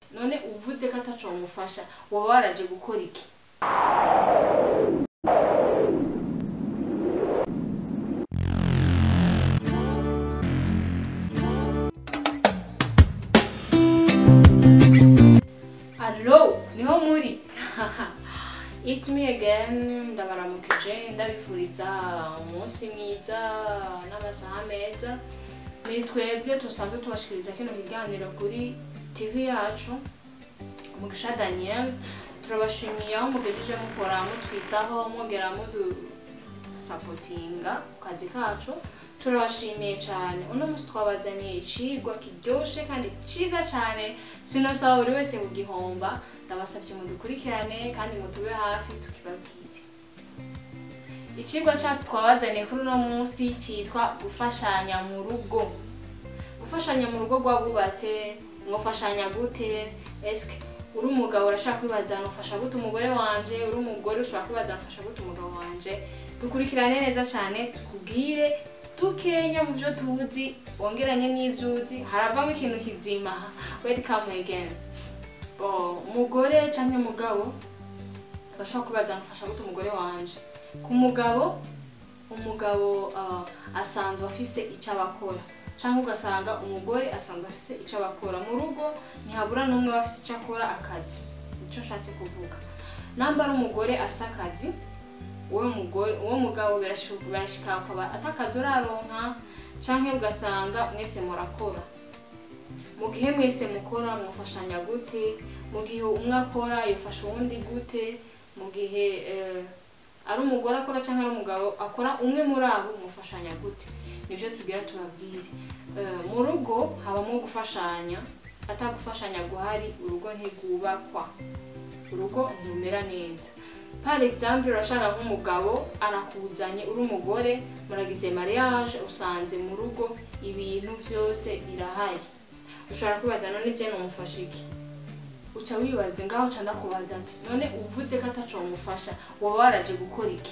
none uvuze ko ataco wamufasha woba waraje gukora iki Allo, niho muri It's me again ndabaramukije ndabifuriza umunsi mwiza n'amasaha meza ni twebwe tusanzwe tubashikiriza kino kiganiro kuri tv yacu mugisha daniel turabashimiye aho mugejeje mukora mutwitaho mwongera mudusapotinga ku kazi kacu turabashimiye cyane uno munsi twabazaniye icigwa kiryoshe kandi ciza cyane sinosaba buri wese kugihomba ndabasabye mudukurikirane kandi mutube hafi tukibabwire icigwa cyacu twabazaniye kuri uno munsi cyitwa gufashanya mu rugo gufashanya mu rugo rw'abubatse mwafashanya gute eske uri umugabo urashaka kwibaza nufasha gute umugore wanje uri umugore ushobora kwibaza nufasha gute umugabo wanje dukurikirane neza cyane tukubwire dukenya mu byo tuzi wongeranye n'ibyo uzi haravamo ikintu kizima welcome again bo umugore cyangwa umugabo bashobora kwibaza nufasha gute umugore wanje ku mugabo umugabo ah, asanzwe afise icyo abakora cyangwa ugasanga umugore asanzwe afise icyo abakora mu rugo ntihabura n'umwe aba afise icyo akora akazi nicyo nshatse kuvuga namba ari umugore afise akazi uwo mugore uwo mugabo birashu- birashika akaba atakazi uraronka canke ugasanga mwese murakora mu gihe mwese mukora mwafashanya gute mu gihe umwe akora yafasha uwundi gute mu gihe eh, ari umugore akora cyangwa ari umugabo akora umwe muri abo mufashanya gute nibyo tubwira tubabwire Eh, mu rugo habamo gufashanya atagufashanya guhari urugo ntigubakwa urugo ntirumera neza par exemple urashaka nk'umugabo arakuzanye uri umugore muragize mariage usanze mu rugo ibintu byose birahari ushobora kwibaza none je nomufasha iki uca wibaze ngaho uca ndakubaza ati none uvuze ko ataco wamufasha woba waraje gukora iki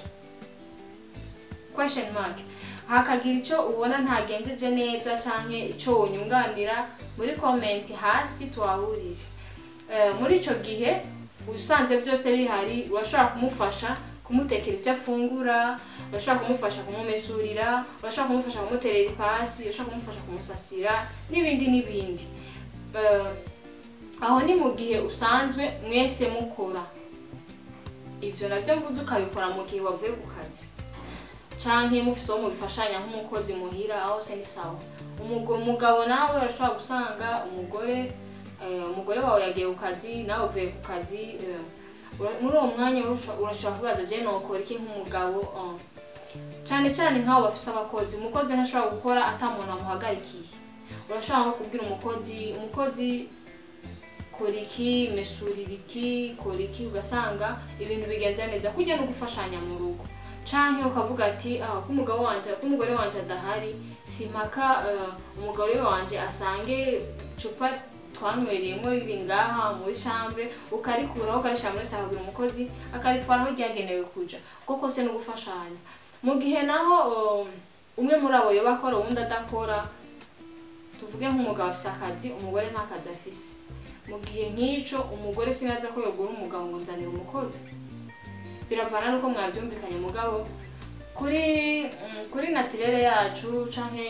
question mark hakagira icyo ubona ntagenjeje neza canke ico wonyunganira muri comment hasi tuhahurire Eh, muri ico gihe usanze byose bihari urashobora kumufasha kumutekera ibyo afungura urashobora kumufasha kumumesurira urashobora kumufasha kumuterera ipasi urashobora kumufasha kumusasira n'ibindi n'ibindi Eh, aho ni mu gihe usanzwe mwese mukora ivyo navyo mvuze ukabikora mu gihe wavuye ku kazi canke mufise uwo mubifashanya nk'umukozi muhira aho se ni sawa Umugo- umugabo nawe urashobora gusanga umugore eh, umugore wawe yagiye ku kazi nawe uvuye ku kazi eh, ura- muri uwo mwanya urasho- urashobora kubaza je nokora iki nk'umugabo eh. cane cane nk'abo bafise abakozi umukozi ntashobora gukora ata muntu amuhagarikiye urashobora nko kubwira umukozi umukozi kora iki mesurira iki kora iki ugasanga ibintu bigenze neza kujya no gufashanya mu rugo canke ukavuga ati ah ko umugabo wanje ko umugore wanje adahari simpaka eh, umugore wanje asange icupa twanywereyemo riri ngaha muri chambre ukarikuraho ukarishira muri saro kugira umukozi akaritwara aho ryagenewe kuja kuko kose no gufashanya mu gihe naho eh, umwe muri abo yoba akora uwundi adakora tuvuge nk'umugabo afise akazi umugore nta kazi afise mu gihe nk'ico umugore sinaza ko yogura umugabo ngo nzanira umukozi biravana nuko mwavyumvikanye mugabo kuri mm, kuri natirere yacu canke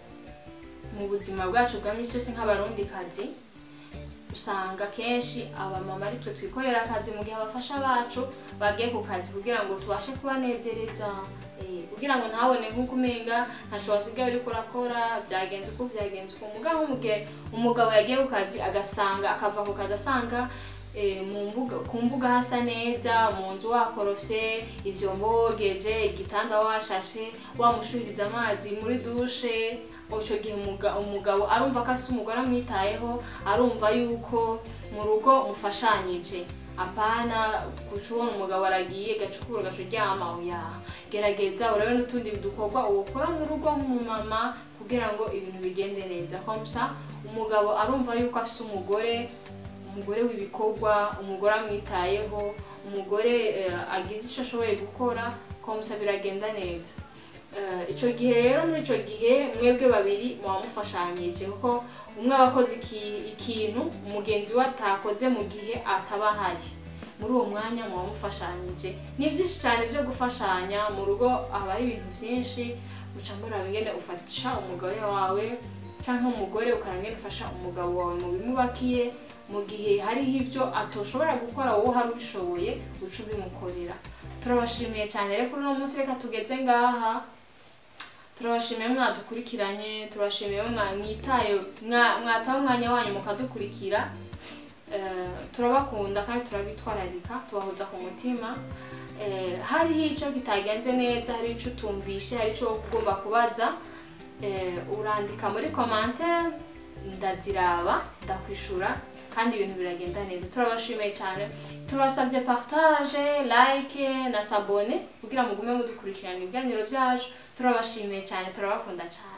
mu buzima bwacu bwa misi yose nk'abarundi kazi usanga kenshi abamama ari twe twikorera akazi mu gihe abafasha bacu bagiye ku kazi kugira ngo tubashe kubanezereza eh, kugira ngo ntabone nk'uko umenga ntashobora usigaye uriko urakora byagenze uko byagenze uko mugabo mu gihe umugabo yagiye ku kazi agasanga akava ku kazi asanga eh, mu mbuga ku mbuga hasa neza mu nzu wakorofye ivyombo wogeje igitanda washashe wamushuririza amazi muri dushe ico gihe umuga- umugabo arumva ko afise umugore amwitayeho arumva yuko mu rugo mufashanyije apana guca ubona umugabo aragiye gacukura gaca uryama oya gerageza urabe n'utundi dukorwa uwukora mu rugo nk'umumama kugira ngo ibintu bigende neza komsa umugabo arumva yuko afise umugore umugore w'ibikorwa umugore amwitayeho umugore eh, agize icyo ashoboye gukora komsa biragenda neza Eh, ico gihe rero muri ico gihe mwebwe babiri muba mufashanyije kuko umwe aba akoze iki- ikintu umugenzi we atakoze mu gihe ataba ahari muri uwo mwanya muba mufashanyije ni byinshi cyane byo gufashanya mu rugo habaho ibintu byinshi uca muraba ingene ufasha umugore wawe cyangwa umugore ukarangene ufasha umugabo wawe mu bimubakiye mu gihe hariho ibyo atoshobora gukora wowe uhari ubishoboye uca ubimukorera turabashimiye cyane rero kuri uno munsi reka tugeze ngaha turabashimiye mwadukurikiranye turabashimiye mwa- mwitaye mwa- mwataho umwanya wanyu mukadukurikira Eh, turabakunda kandi turabitwararika tubahoza ku mutima Eh, hariho icyo kitagenze neza hari icyo utumvishe hari icyo ugomba kubaza Eh, urandika muri commentaire ndaziraba ndakwishura kandi ibintu biragenda neza turabashimiye cyane turasabye partage like na sabone kugira mugume mudukurikirana ibiganiro byacu turabashimiye cyane turabakunda cyane